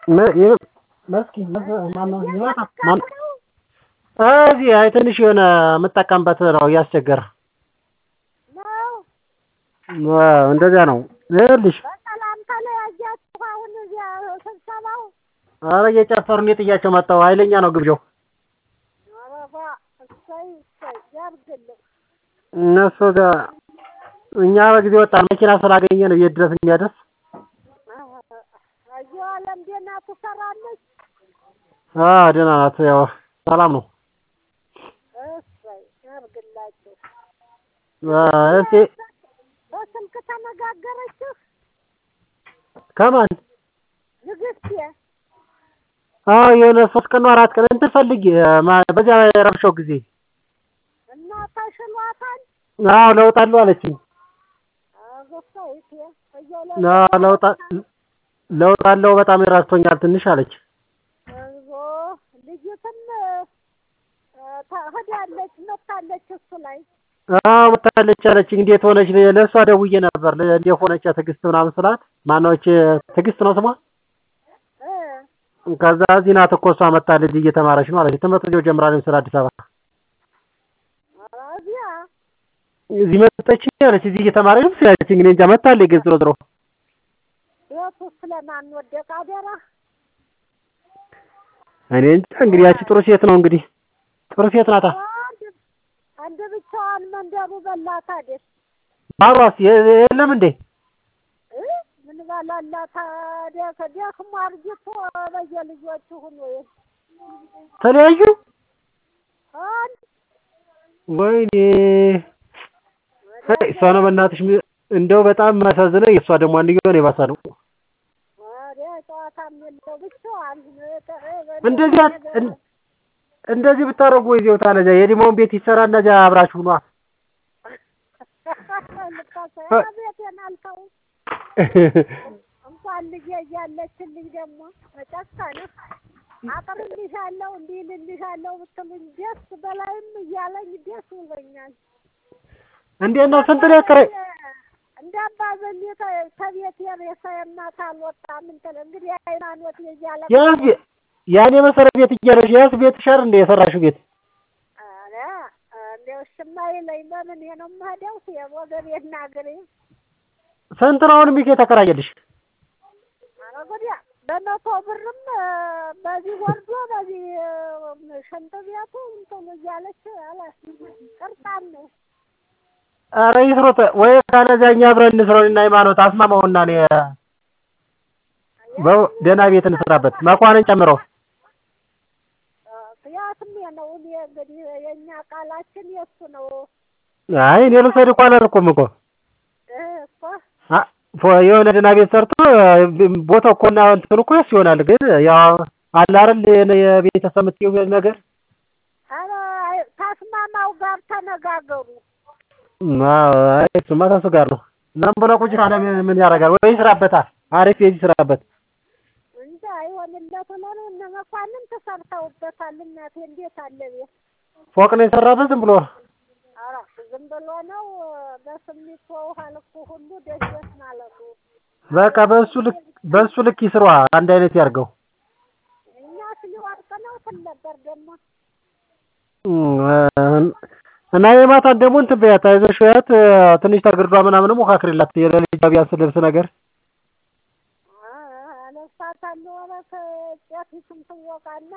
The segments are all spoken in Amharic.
እዚህ አይ ትንሽ የሆነ የምጠቀምበት ነው እያስቸገረ እንደዚያ ነው ይኸውልሽ በሰላም ተለያያችሁ አሁን እዚያ ስብሰባው ኧረ እየጨፈሩ እኔ ጥያቸው መጣሁ ሀይለኛ ነው ግብዣው ኧረ ባ እሰይ እሰይ ያድርግልህ እነሱ ጋር እኛ በጊዜ ወጣን መኪና ስላገኘን ቤት ድረስ የሚያደርስ አየሁ አለም ደህና ትሰራለች አዎ ደህና ናት ያው ሰላም ነው እሰይ ያድርግላችሁ እስኪ በስልክ ተነጋገረችህ ከማን ንግስቴ አዎ የሆነ ሶስት ቀን ነው አራት ቀን እንትን ፈልጌ በዚያ የረብሻው ጊዜ እና ተሽሏታል አዎ ለውጥ አለው አለችኝ አጎሳይቴ አዎ ለውጥ ለውጥ አለው በጣም ረድቶኛል ትንሽ አለች እዞ ልጅትም ሄዳለች መታለች እሱ ላይ አዎ መታለች አለችኝ እንዴት ሆነች ለእሷ ደውዬ ነበር እንዴት ሆነች ትዕግስት ምናምን ስላት ማነች ትዕግስት ነው ስሟ ከዛ እዚህ ናት እኮ እሷ መታለች እየተማረች ነው አለች ትምህርት እዚያው ጀምራለች ስለ አዲስ አበባ እዚያ እዚህ መጣች አለች እዚህ እየተማረች ነው ስላለችኝ እኔ እንጃ መታለች ግን ዞሮ ዞሮ ቤቱ ስለማን ወደቀ አደራ እኔ እንጃ እንግዲህ ያቺ ጥሩ ሴት ነው እንግዲህ ጥሩ ሴት ናታ አንድ ብቻዋን መንደሩ በላት አይደል ባሏስ የለም እንዴ ምን በላላት ደክሞ አርጅቶ በየልጆቹ ሁሉ ተለያዩ ወይኔ እሷ ነው በእናትሽ እንደው በጣም የሚያሳዝነው የእሷ ደግሞ አንድየው ነው የባሰ ነው ጨዋታም የለው ብቻዋን እንደዚህ እንደዚህ ብታደርጉ ወይዜው ታለዛ የዲሞን ቤት ይሰራና እዚያ አብራችሁ ኗ ቤቴን አልተው እንኳን ልጄ እያለችልኝ ደግሞ መጨከነ አቅርልሻለሁ እንዲህ ልልሻለሁ ብትሉኝ ደስ በላይም እያለኝ ደስ ብሎኛል። እንዴት ነው ስንት ነው ያከራይ እንደ አባዘኝ ከቤት የሬሳ የማታ አልወጣም እንትን እንግዲህ ሃይማኖት የእያለ ያዝ ያኔ መሰረት ቤት እያለሽ ያዝ ቤት ሸር እንደ የሰራሽው ቤት ኧረ እንደው እሽማ ይለኝ በምን ነው የምሄደው ወገቤና እግሬ ስንት ነው አሁን ቤት የተከራየልሽ? ኧረ ጉዲያ በመቶ ብርም በዚህ ወርዶ በዚህ ሽንት ቤቱ እንትን እያለች አለ ቅርጣም ነው። ኧረ ይስሩት ወይ ካለዚያ እኛ አብረን እንስራው እና ሃይማኖት አስማማውና እኔ ደህና ቤት እንስራበት መኳንን ጨምሮ ያትም ነው እኔ እንግዲህ የእኛ ቃላችን የእሱ ነው። አይ እኔ ልውሰድ እኮ አላልኩም እኮ እኮ የሆነ ደህና ቤት ሰርቶ ቦታው እኮ እና እንትኑ እኮ የእሱ ይሆናል። ግን ያው አለ አይደል የቤተሰብ የምትይው ነገር ኧረ ታስማማው ጋር ተነጋገሩ። አይ እሱማ ተሱ ጋር ነው። ዝም ብሎ ቁጭ ካለ ምን ያደርጋል? ወይ ይስራበታል። አሪፍ ቤት ይስራበት። እንጃ አይሆንለት ሆኖ ነው እነ መኳንን ተሰርተውበታል። እናቴ እንዴት አለ ቤት ፎቅ ነው የሰራበት ዝም ብሎ ኧረ ዝም ብሎ ነው በስሚት ውሃ ልኩ ሁሉ ደጀት ማለቱ። በቃ በእሱ ልክ በእሱ ልክ ይስሯ። አንድ አይነት ያርገው። እኛ ስሊወርቅ ነው ትል ነበር ደግሞ እና የማታን ደግሞ እንትን በያት አይዞሽ በያት ትንሽ ተግርዷ ምናምንም ሞካክሪላት የሌሊት ቢያንስ ልብስ ነገር አለብሳታለሁ። ኧረ ከጨፊቱም ትወቃና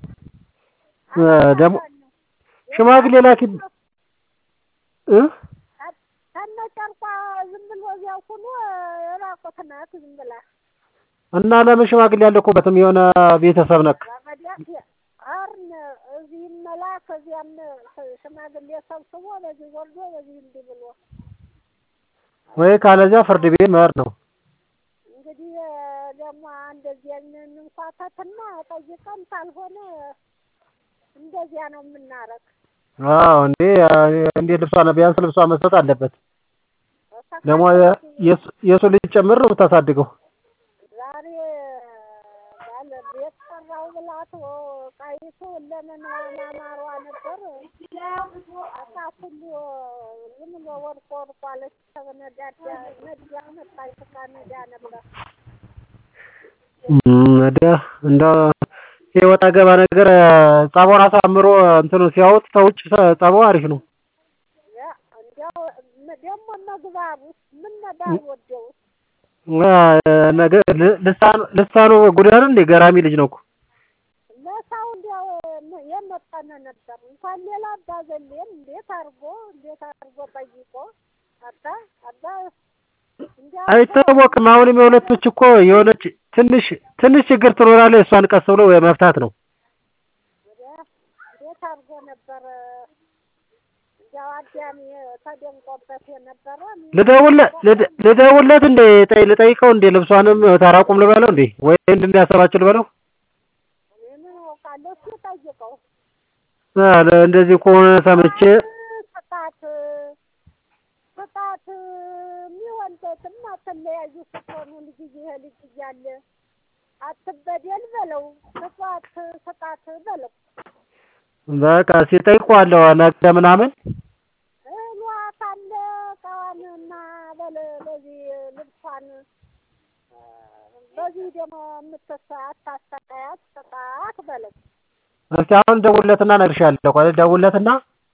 ደግሞ ሽማግሌ ላኪ እ ከነጨርቋ ዝም ብሎ እዚያው ሁሉ ራቁት ናት ዝም ብላ እና ለምን ሽማግሌ ያልኩበትም የሆነ ቤተሰብ ነክ ረመዳት አርን እዚህ መላክ እዚያም ሽማግሌ ሰብስቦ በዚህ ወርዶ በዚህ እንዲህ ብሎ ወይ ካለዚያ ፍርድ ቤት መሄድ ነው። እንግዲህ ደግሞ እንደዚህ እንንኳተትና ጠይቀን ካልሆነ እንደዚያ ነው የምናረግ። አዎ እንዴ እንዴ ልብሷ ቢያንስ ልብሷ መስጠት አለበት። ደግሞ የእሱ ልጅ ጨምር ነው የምታሳድገው። ዛሬ ባለ ቤት ሰራው ብላት ቃይቱ ለምን ማማሯ ነበር አሳ ሁሉ ዝም ብሎ ወድቆ ወድቆ አለች። ተነዳዳ ነዳ መጣች። ነዳ ነበር ወዲያ እንደ የወጣ ገባ ነገር ጸባውን አሳምሮ እንትኑ ሲያዩት ተውጭ ጸባው አሪፍ ነው። እንዲያው ደግሞ መግባቡ ምን ባልወደው ነገ ልሳኑ ልሳኑ ጉድ አይደል እንዴ ገራሚ ልጅ ነው እኮ ለሰው እንዲያው የመጠነ ነበር እንኳን ሌላ አባዘሌን እንዴት አድርጎ እንዴት አድርጎ ጠይቆ አባ አባ አይታወቅም። አሁንም የሁለቶች እኮ የሆነች ትንሽ ትንሽ ችግር ትኖራለች። እሷን ቀስ ብሎ መፍታት ነው። እንዴት አድርጎ ነበረ እንዲያው አዳሚ ተደንቆበት የነበረ ልደውልለት ልደውልለት እንዴ ልጠይቀው እንዴ ልብሷንም ታራቁም ልበለው እንዴ ወይ እንድንያሰባችሁ ልበለው ምን አውቃለሁ እሱ ጠይቀው እንደዚህ ከሆነ ሰምቼ ስጣት ስጣት የሚሆን ቤትም አትለያዩ ስትሆኑ ልጅ ይሄ ልጅ እያለ አትበደል በለው ስጧት ስጣት በለው በቃ ሲጠይቀዋለሁ ነገ ምናምን እሏት አለ እቃዋንና በለ በዚህ ልብሷን በዚህ ደግሞ የምትሳ አታሰቃያት ስጣት በለው እስኪ አሁን ደውልለትና እነግርሻለሁ። ቆይ ደውልለትና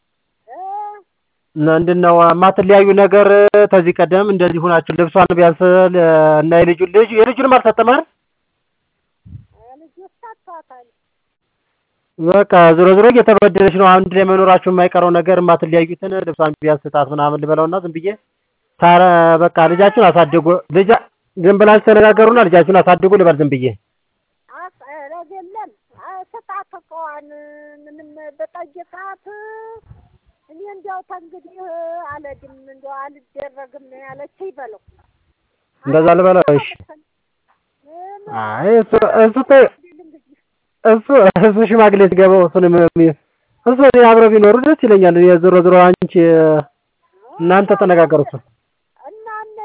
ምንድን ነው የማትለያዩ ነገር ከዚህ ቀደም እንደዚህ ሆናችሁ ልብሷን ቢያንስ እና የልጁ ልጅ የልጁንም አልሰጠም አይደል? ልጁ ሰጥቷታል። በቃ ዞሮ ዞሮ እየተበደለች ነው። አንድ ላይ መኖራችሁ የማይቀረው ነገር የማትለያዩትን ልብሷን ቢያንስ ስጣት ምናምን ልበለውና ዝም ብዬ ታረ በቃ ልጃችሁን አሳድጉ ልጃ ዝም ብላችሁ ተነጋገሩና ልጃችሁን አሳድጉ ልበል ዝም ብዬ አይደለም ስጣት እቃዋን ምንም በጠይቃት እኔ እንዲያው ተንግዲህ አልሄድም እንዲያው አልደረግም ነው ያለችኝ በለው። እንደዛ ልበለው? እሺ። አይ እሱ እሱ እሱ እሱ ሽማግሌ ሲገባው እሱንም እሱ እኔ አብረው ቢኖሩ ደስ ይለኛል። የዞሮ ዞሮ አንቺ እናንተ ተነጋገሩ እሱ እና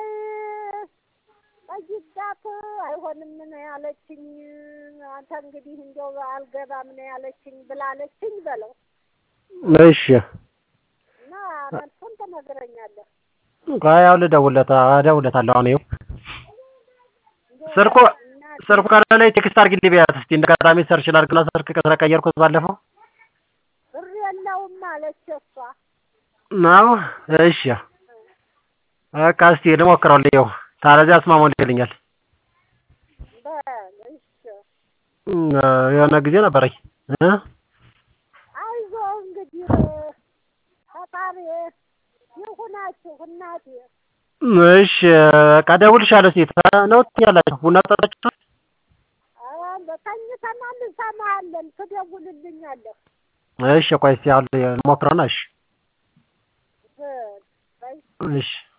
ጠይቃት አይሆንም ነው ያለችኝ። አንተ እንግዲህ እንዲያው አልገባም ነው ያለችኝ ብላለችኝ በለው። እሺ እና መልሱን ትነግረኛለህ። ቆይ ያው ልደውልለት እደውልለታለሁ። አሁን ይኸው ስልኩ ስልኩ ከላይ ቴክስት አድርጊልኝ ቢያት እስኪ እንደ አጋጣሚ ሰርች ላድርግና ስልክ ስለቀየርኩት ባለፈው ብር የለውም አለች እሷ። ነው እሺ በቃ እስኪ ልሞክረው ይኸው ታለዚያ አስማማልኛል። በል እሺ የሆነ ጊዜ ነበረኝ እ አይዞህ እንግዲህ ፈጣሪ ይሁናችሁ እናቴ። እሺ በቃ እደውልልሻለሁ። እስኪ ነው ትኛላችሁ ቡና ጠጣችሁ? ተኝተናል፣ እንሰማሃለን፣ ትደውልልኛለህ። እሺ ቆይ እስኪ አሁን ልሞክረውና እሺ በል በይ እሺ